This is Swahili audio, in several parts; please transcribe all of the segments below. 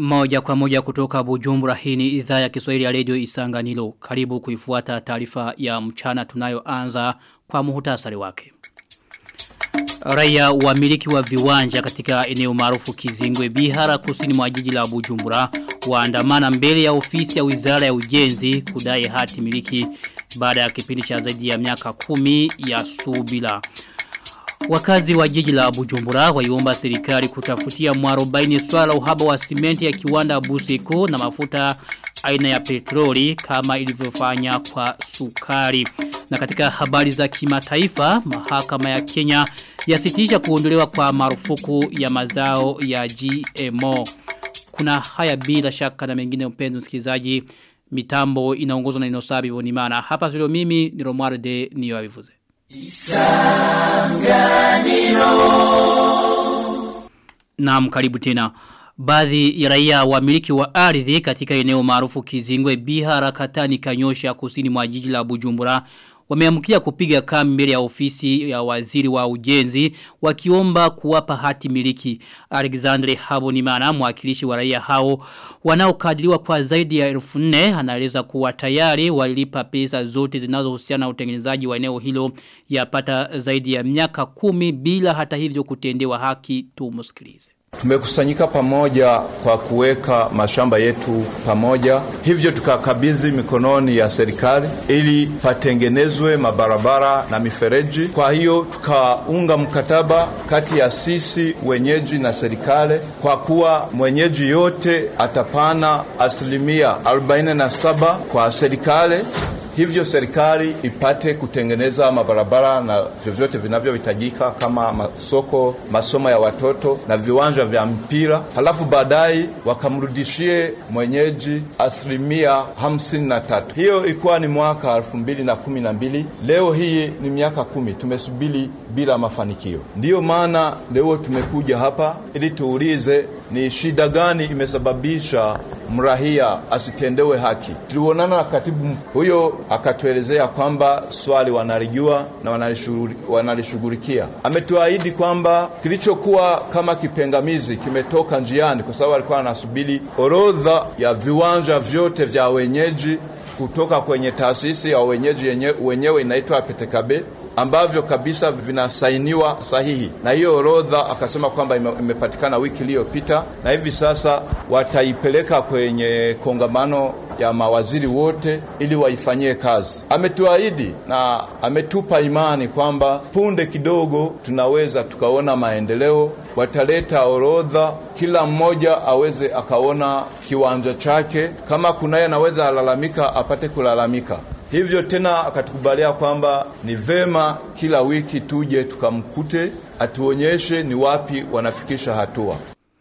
Moja kwa moja kutoka Bujumbura hii ni idhaa ya Kiswahili ya Radio Isanganilo. Karibu kuifuata taarifa ya mchana tunayoanza kwa muhtasari wake. Raia wamiliki wa viwanja katika eneo maarufu Kizingwe Bihara kusini mwa jiji la Bujumbura waandamana mbele ya ofisi ya Wizara ya Ujenzi kudai hati miliki baada ya kipindi cha zaidi ya miaka kumi ya subila. Wakazi wa jiji la Bujumbura waiomba serikali kutafutia mwarobaini swala uhaba wa simenti ya kiwanda Buseko na mafuta aina ya petroli kama ilivyofanya kwa sukari. Na katika habari za kimataifa, mahakama ya Kenya yasitisha kuondolewa kwa marufuku ya mazao ya GMO. Kuna haya bila shaka na mengine mpenzi msikilizaji mitambo inaongozwa na Inosabi Bonimana. Hapa studio mimi ni Romuald de Niyoavivuze. Isanganiro Naam karibu tena Baadhi ya raia wamiliki wa ardhi katika eneo maarufu Kizingwe Bihara Katani Kanyosha kusini mwa jiji la Bujumbura wameamkia kupiga kambi mbele ya ofisi ya waziri wa ujenzi wakiomba kuwapa hati miliki. Alexandre Habonimana mwakilishi wa raia hao wanaokadiriwa kwa zaidi ya elfu nne anaeleza kuwa tayari walilipa pesa zote zinazohusiana na utengenezaji wa eneo hilo yapata zaidi ya miaka kumi bila hata hivyo kutendewa haki tumusikilize. Tumekusanyika pamoja kwa kuweka mashamba yetu pamoja, hivyo tukakabidhi mikononi ya serikali ili patengenezwe mabarabara na mifereji. Kwa hiyo tukaunga mkataba kati ya sisi wenyeji na serikali, kwa kuwa mwenyeji yote atapana asilimia 47 kwa serikali hivyo serikali ipate kutengeneza mabarabara na vyovyote vinavyohitajika kama masoko, masomo ya watoto na viwanja vya mpira, halafu baadaye wakamrudishie mwenyeji asilimia hamsini na tatu. Hiyo ilikuwa ni mwaka elfu mbili na kumi na mbili. Leo hii ni miaka kumi tumesubiri bila mafanikio. Ndiyo maana leo tumekuja hapa ili tuulize ni shida gani imesababisha mrahia asitendewe haki. Tulionana na katibu huyo, akatuelezea kwamba swali wanalijua na wanalishughulikia. Ametuahidi kwamba kilichokuwa kama kipengamizi kimetoka njiani, kwa sababu alikuwa anasubiri orodha ya viwanja vyote vya wenyeji kutoka kwenye taasisi ya wenyeji yenye, wenyewe inaitwa Petekabe ambavyo kabisa vinasainiwa sahihi, na hiyo orodha akasema kwamba imepatikana wiki iliyopita, na hivi sasa wataipeleka kwenye kongamano ya mawaziri wote ili waifanyie kazi. Ametuahidi na ametupa imani kwamba punde kidogo tunaweza tukaona maendeleo. Wataleta orodha, kila mmoja aweze akaona kiwanja chake, kama kunaye anaweza alalamika apate kulalamika. Hivyo tena akatukubalia kwamba ni vema kila wiki tuje tukamkute, atuonyeshe ni wapi wanafikisha hatua.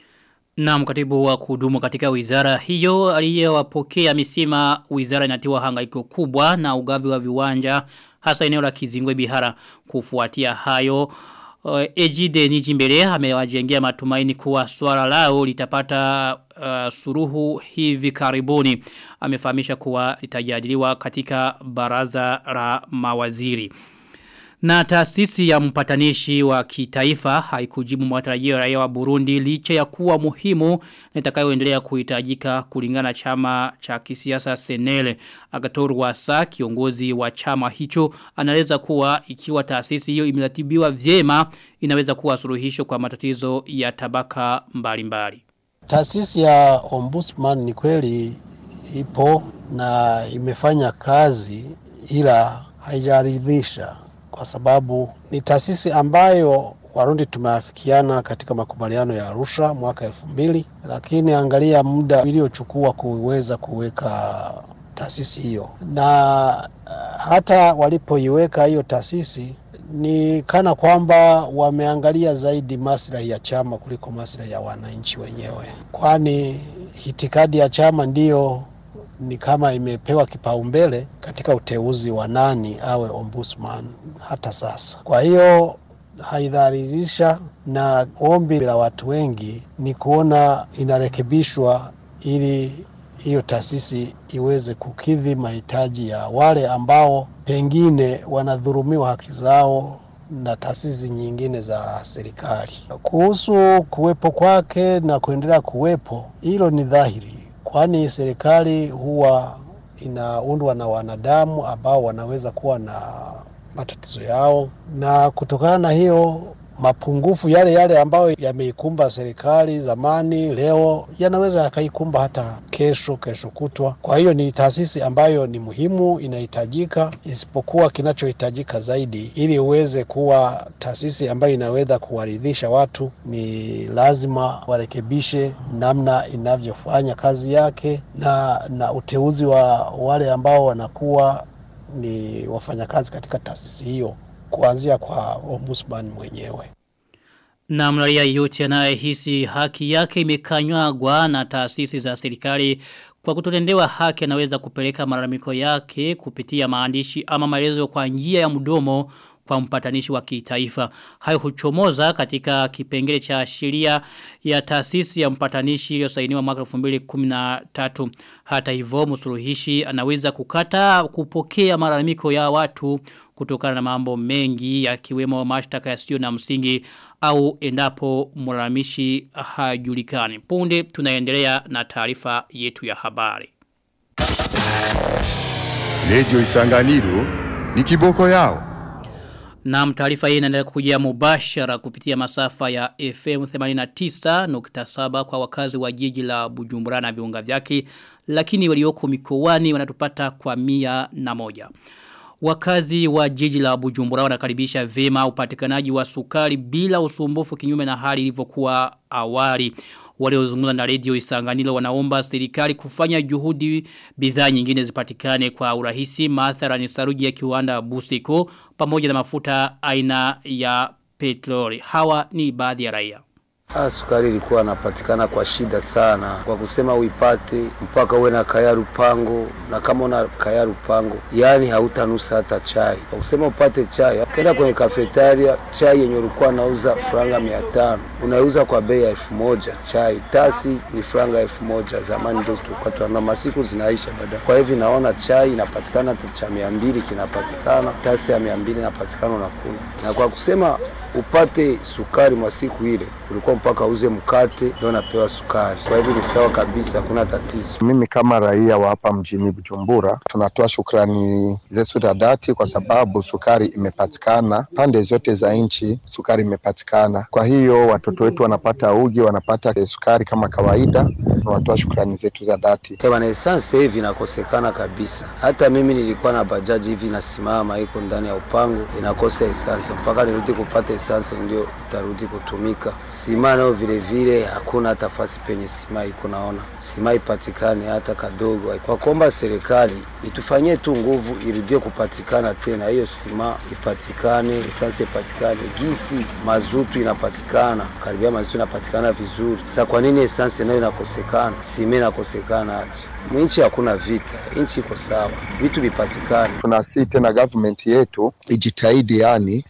Na mkatibu wa kudumu katika wizara hiyo aliyewapokea amesema wizara inatiwa hangaiko kubwa na ugavi wa viwanja hasa eneo la Kizingwe Bihara kufuatia hayo Uh, Ejide Nijimbele amewajengea matumaini kuwa swala lao litapata uh, suruhu hivi karibuni. Amefahamisha kuwa litajadiliwa katika baraza la mawaziri. Na taasisi ya mpatanishi wa kitaifa haikujibu matarajio ya raia wa Burundi licha ya kuwa muhimu na itakayoendelea kuhitajika kulingana na chama cha kisiasa Senele. Agator Wasa kiongozi wa chama hicho anaeleza kuwa ikiwa taasisi hiyo imeratibiwa vyema inaweza kuwa suluhisho kwa matatizo ya tabaka mbalimbali. Taasisi ya Ombudsman ni kweli ipo na imefanya kazi ila haijaridhisha kwa sababu ni taasisi ambayo Warundi tumeafikiana katika makubaliano ya Arusha mwaka elfu mbili, lakini angalia muda iliyochukua kuweza kuweka taasisi hiyo, na hata walipoiweka hiyo taasisi ni kana kwamba wameangalia zaidi maslahi ya chama kuliko maslahi ya wananchi wenyewe, kwani itikadi ya chama ndiyo ni kama imepewa kipaumbele katika uteuzi wa nani awe ombudsman hata sasa. Kwa hiyo haidhalilisha, na ombi la watu wengi ni kuona inarekebishwa ili hiyo taasisi iweze kukidhi mahitaji ya wale ambao pengine wanadhurumiwa haki zao na taasisi nyingine za serikali. Kuhusu kuwepo kwake na kuendelea kuwepo, hilo ni dhahiri, kwani serikali huwa inaundwa na wanadamu ambao wanaweza kuwa na matatizo yao, na kutokana na hiyo mapungufu yale yale ambayo yameikumba serikali zamani, leo yanaweza yakaikumba hata kesho, kesho kutwa. Kwa hiyo ni taasisi ambayo ni muhimu, inahitajika, isipokuwa kinachohitajika zaidi, ili uweze kuwa taasisi ambayo inaweza kuwaridhisha watu, ni lazima warekebishe namna inavyofanya kazi yake na, na uteuzi wa wale ambao wanakuwa ni wafanyakazi katika taasisi hiyo kuanzia kwa ombudsman mwenyewe. Na mraia yote anayehisi haki yake imekanyagwa na taasisi za serikali kwa kutotendewa haki anaweza kupeleka malalamiko yake kupitia maandishi ama maelezo kwa njia ya mdomo kwa mpatanishi wa kitaifa. Hayo huchomoza katika kipengele cha sheria ya taasisi ya mpatanishi iliyosainiwa mwaka 2013. Hata hivyo msuluhishi anaweza kukata kupokea malalamiko ya watu kutokana na mambo mengi yakiwemo mashtaka yasiyo na msingi au endapo mlalamishi hajulikani. Punde tunaendelea na taarifa yetu ya habari. Radio Isanganiro ni kiboko yao. Na taarifa hii inaendelea kukujia mubashara kupitia masafa ya FM 89.7 kwa wakazi wa jiji la Bujumbura na viunga vyake lakini walioko mikoani wanatupata kwa mia na moja. Wakazi wa jiji la Bujumbura wanakaribisha vema upatikanaji wa sukari bila usumbufu kinyume na hali ilivyokuwa awali. Waliozungumza na radio Isanganilo wanaomba serikali kufanya juhudi bidhaa nyingine zipatikane kwa urahisi maathara ni saruji ya kiwanda Busiko pamoja na mafuta aina ya petroli. Hawa ni baadhi ya raia. Ah, sukari ilikuwa napatikana kwa shida sana, kwa kusema uipate mpaka uwe na kaya rupango, na kama una kaya rupango, yani hautanusa hata chai. Kwa kusema upate chai, ukienda kwenye kafetaria, chai yenye ulikuwa nauza franga mia tano unauza kwa bei ya elfu moja chai tasi ni franga elfu moja Zamani ndio tulikuwa na masiku zinaisha baadaye. Kwa hivyo naona chai inapatikana cha mia mbili kinapatikana, tasi ya mia mbili inapatikana unakula, na kwa kusema upate sukari mwa siku ile ulikuwa mpaka uze mkate ndio napewa sukari. Kwa hivyo ni sawa kabisa, hakuna tatizo. Mimi kama raia wa hapa mjini Bujumbura, tunatoa shukrani zetu za dhati kwa sababu sukari imepatikana pande zote za nchi, sukari imepatikana. Kwa hiyo watoto wetu wanapata uji, wanapata sukari kama kawaida. Tunatoa shukrani zetu za dhati. Bwana, essence hivi inakosekana kabisa. Hata mimi nilikuwa na bajaji hivi inasimama iko ndani ya upango inakosa essence, mpaka nirudi kupata essence ndio itarudi kutumika. Sima nayo vile vile hakuna hata fasi penye sima iko, naona sima ipatikane hata kadogo. Kwa kuomba serikali itufanyie tu nguvu irudie kupatikana tena, hiyo sima ipatikane, essence ipatikane, gisi mazutu inapatikana, karibia mazutu inapatikana vizuri. Sasa kwa nini essence nayo inakosekana, sima inakosekana aje? Nchi hakuna vita, nchi iko sawa, vitu vipatikane. Tunasii tena government yetu ijitahidi, yani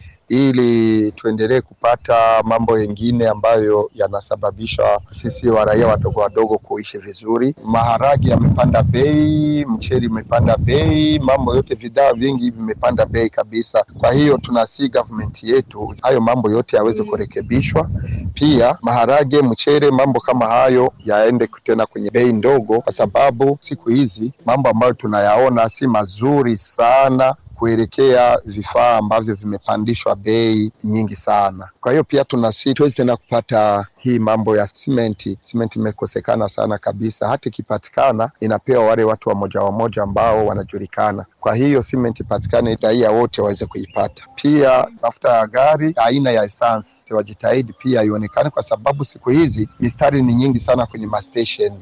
ili tuendelee kupata mambo yengine ambayo yanasababisha sisi wa raia wadogo wadogo kuishi vizuri. Maharagi yamepanda bei, mcheli umepanda bei, mambo yote, vidaa vingi vimepanda bei kabisa. Kwa hiyo tunasi government yetu hayo mambo yote yaweze kurekebishwa, pia maharage, mchele, mambo kama hayo yaende tena kwenye bei ndogo, kwa sababu siku hizi mambo ambayo tunayaona si mazuri sana kuelekea vifaa ambavyo vimepandishwa bei nyingi sana. Kwa hiyo pia tunasi tuwezi tena kupata hii mambo ya simenti. Simenti imekosekana sana kabisa, hata ikipatikana inapewa wale watu wa moja wa moja ambao wanajulikana. Kwa hiyo simenti ipatikane, raia wote waweze kuipata. Pia mafuta ya gari aina ya essence wajitahidi pia ionekane, kwa sababu siku hizi mistari ni nyingi sana kwenye mastation.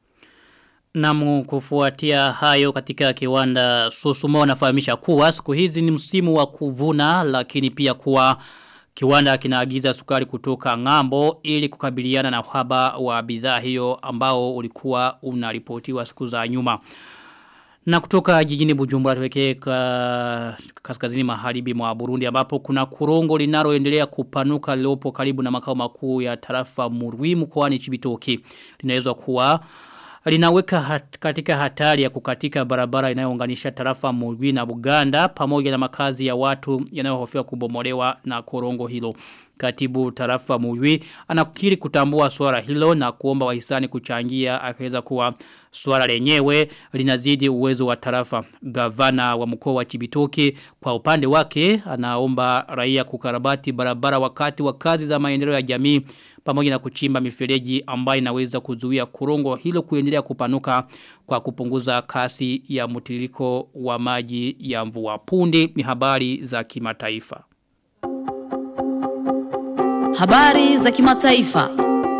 Namu kufuatia hayo katika kiwanda Susumo wanafahamisha kuwa siku hizi ni msimu wa kuvuna lakini pia kuwa kiwanda kinaagiza sukari kutoka ngambo ili kukabiliana na uhaba wa bidhaa hiyo ambao ulikuwa unaripotiwa siku za nyuma. Na kutoka jijini Bujumbura tuwekee kaskazini maharibi mwa Burundi ambapo kuna kurongo linaloendelea kupanuka lilopo karibu na makao makuu ya tarafa Murwi mkoani Chibitoki. Linaweza kuwa linaweka hat, katika hatari ya kukatika barabara inayounganisha tarafa Mulwi na Buganda pamoja na makazi ya watu yanayohofiwa kubomolewa na korongo hilo. Katibu tarafa Mulwi anakiri kutambua swala hilo na kuomba wahisani kuchangia akieleza kuwa swala lenyewe linazidi uwezo wa tarafa. Gavana wa mkoa wa Chibitoke kwa upande wake anaomba raia kukarabati barabara wakati wa kazi za maendeleo ya jamii pamoja na kuchimba mifereji ambayo inaweza kuzuia korongo hilo kuendelea kupanuka kwa kupunguza kasi ya mtiririko wa maji ya mvua. Punde ni habari za kimataifa. Habari za kimataifa.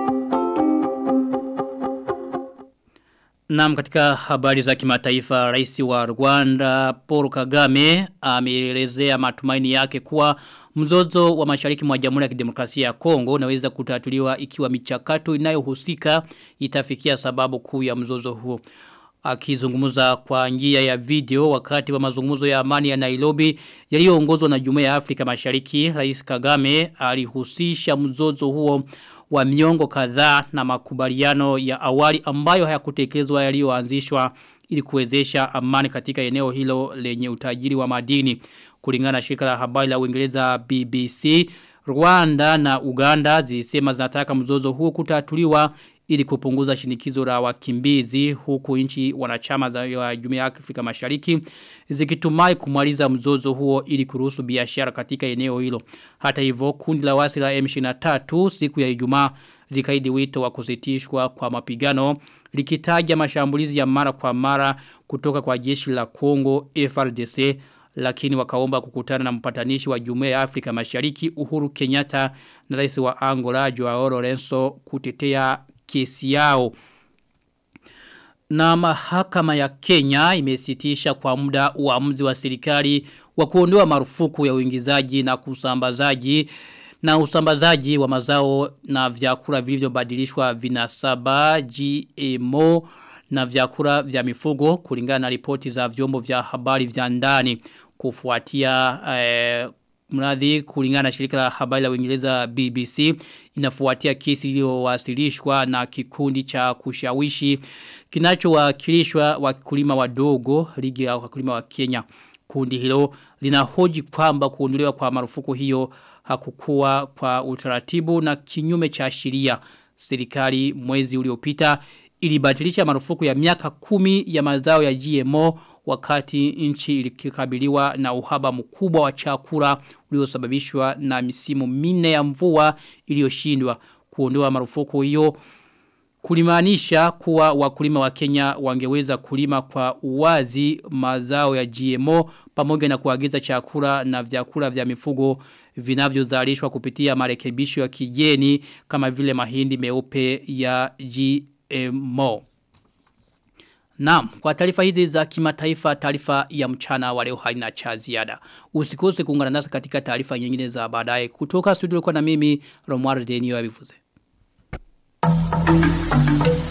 Naam katika habari za kimataifa rais wa Rwanda Paul Kagame ameelezea matumaini yake kuwa mzozo wa mashariki mwa Jamhuri ya Kidemokrasia ya Kongo unaweza kutatuliwa ikiwa michakato inayohusika itafikia sababu kuu ya mzozo huo. Akizungumza kwa njia ya video wakati wa mazungumzo ya amani ya Nairobi yaliyoongozwa na Jumuiya ya Afrika Mashariki, Rais Kagame alihusisha mzozo huo wa miongo kadhaa na makubaliano ya awali ambayo hayakutekelezwa yaliyoanzishwa ili kuwezesha amani katika eneo hilo lenye utajiri wa madini. Kulingana na shirika la habari la Uingereza BBC, Rwanda na Uganda zilisema zinataka mzozo huo kutatuliwa ili kupunguza shinikizo la wakimbizi huku nchi wanachama za Jumuiya ya Afrika Mashariki zikitumai kumaliza mzozo huo ili kuruhusu biashara katika eneo hilo. Hata hivyo kundi la wasi la M23 siku ya Ijumaa likaidi wito wa kusitishwa kwa mapigano likitaja mashambulizi ya mara kwa mara kutoka kwa jeshi la Kongo FRDC lakini wakaomba kukutana na mpatanishi wa Jumuiya ya Afrika Mashariki Uhuru Kenyatta na rais wa Angola Joao Lorenzo kutetea kesi yao. Na mahakama ya Kenya imesitisha kwa muda uamuzi wa serikali wa kuondoa marufuku ya uingizaji na kusambazaji na usambazaji wa mazao na vyakula vilivyobadilishwa vinasaba GMO na vyakula vya mifugo kulingana na ripoti za vyombo vya habari vya ndani kufuatia eh, mradhi kulingana na shirika la habari la Uingereza BBC inafuatia kesi iliyowasilishwa na kikundi cha kushawishi kinachowakilishwa wakulima wadogo ligi ya wakulima wa Kenya kundi hilo linahoji kwamba kuondolewa kwa marufuku hiyo hakukuwa kwa utaratibu na kinyume cha sheria serikali mwezi uliopita ilibatilisha marufuku ya miaka kumi ya mazao ya GMO wakati nchi ilikabiliwa na uhaba mkubwa wa chakula uliosababishwa na misimu minne ya mvua iliyoshindwa kuondoa marufuku hiyo kulimaanisha kuwa wakulima wa Kenya wangeweza kulima kwa uwazi mazao ya GMO pamoja na kuagiza chakula na vyakula vya mifugo vinavyozalishwa kupitia marekebisho ya kijeni kama vile mahindi meupe ya GMO. Naam, kwa taarifa hizi za kimataifa taarifa ya mchana wa leo haina cha ziada. Usikose kuungana nasi katika taarifa nyingine za baadaye kutoka studio kwa na mimi Romwar Denio Abivuze. Thank you.